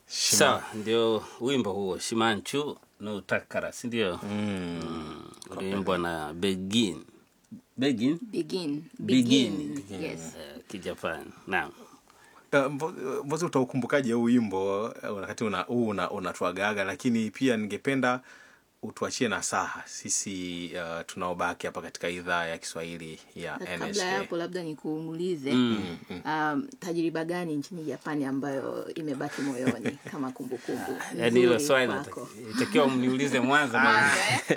sawa ndio wimbo huo shimanchu no takara sindio mm. uliimbwa na begin begin begin begin yes Eh, kijapani naam Uh, Mbo- Mbozi, utaukumbukaje huu wimbo uh, wakati una, huu una, unatuagaga, lakini pia ningependa utuachie nasaha sisi uh, tunaobaki hapa katika idhaa ya Kiswahili ya Na kabla NSA. ya hapo labda nikuulize um, tajriba gani nchini japani ambayo imebaki moyoni kama kumbukumbu yaani hilo nzuri swali kwako? nataki- itakiwa mniulize mwanzo na-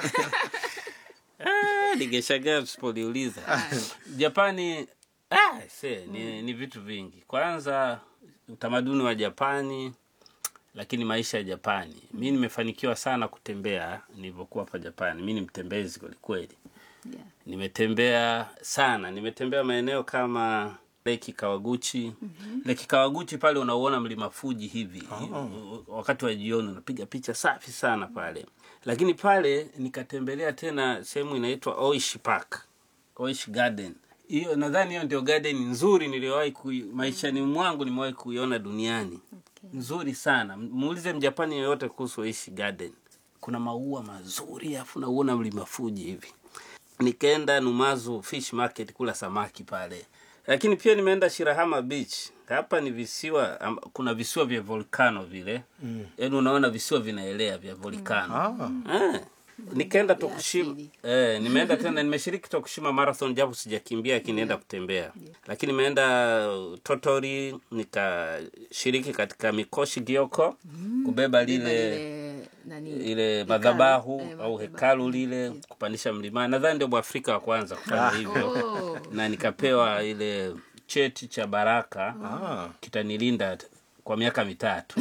Ah, ningeshangaa msipoliuliza japani ah, se, ni, ni vitu vingi kwanza utamaduni wa japani lakini maisha ya japani mi nimefanikiwa sana kutembea nilivyokuwa hapa japani mi ni mtembezi kwelikweli Yeah. nimetembea sana nimetembea maeneo kama leki kawaguchi mm-hmm. leki kawaguchi pale unauona mlima fuji hivi oh. wakati wa jioni unapiga picha safi sana pale lakini pale nikatembelea tena sehemu inaitwa oish park oish garden hiyo nadhani hiyo ndio garden nzuri niliyowahi kui, maishani mwangu nimewahi kuiona duniani Okay. nzuri sana muulize mjapani yoyote kuhusu oishi garden kuna maua mazuri afu nauona mlima fuji hivi nikaenda numazu fish market kula samaki pale lakini pia nimeenda shirahama beach hapa ni visiwa am, kuna visiwa vya volcano vile mm. yaani unaona visiwa vinaelea vya volcano Ah, eh. nikaenda Vya tokushima asili. eh, nimeenda tena nimeshiriki tokushima marathon japo sijakimbia lakini nienda kutembea lakini nimeenda uh, totori nikashiriki katika mikoshi gioko kubeba lile Lile, nani, ile hekalu. madhabahu Eh, au madhabahu. hekalu lile kupandisha mlimani nadhani ndio mwafrika wa kwanza kufanya hivyo Oh. na nikapewa ile cheti cha baraka ah. kitanilinda t- kwa miaka mitatu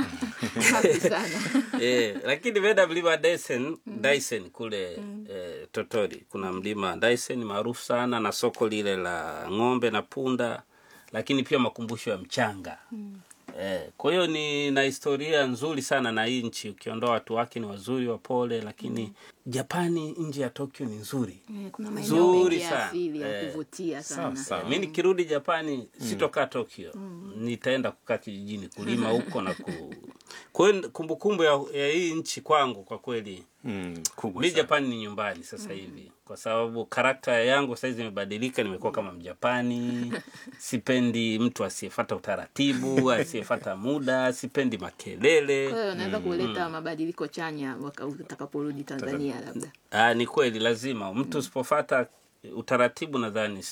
Safi sana eh, lakini nimeenda mlima Dyson, Dyson kule eh, Totori. Kuna mlima Dyson maarufu sana na soko lile la ng'ombe na punda, lakini pia makumbusho ya mchanga eh, kwa hiyo ni na historia nzuri sana na hii nchi, ukiondoa watu wake ni wazuri wapole, lakini Japani nje ya Tokyo ni nzuri Eh, kuna maeneo Nzuri mengi ya sana. asili ya Eh, kuvutia sana sawa, sawa. mi nikirudi japani sitokaa tokyo nitaenda kukaa kijijini kulima huko na ku kwa hiyo kumbukumbu ya, ya hii nchi kwangu kwa kweli Mm, kubwa mi sana. japani ni nyumbani sasa hivi kwa sababu karakta yangu saizi imebadilika nimekuwa kama mjapani sipendi mtu asiyefata utaratibu asiyefata muda sipendi makelele kwa hiyo unaweza kuleta mabadiliko chanya waka- utakaporudi tanzania labda Aa, ni kweli lazima mtu usipofata utaratibu nadhani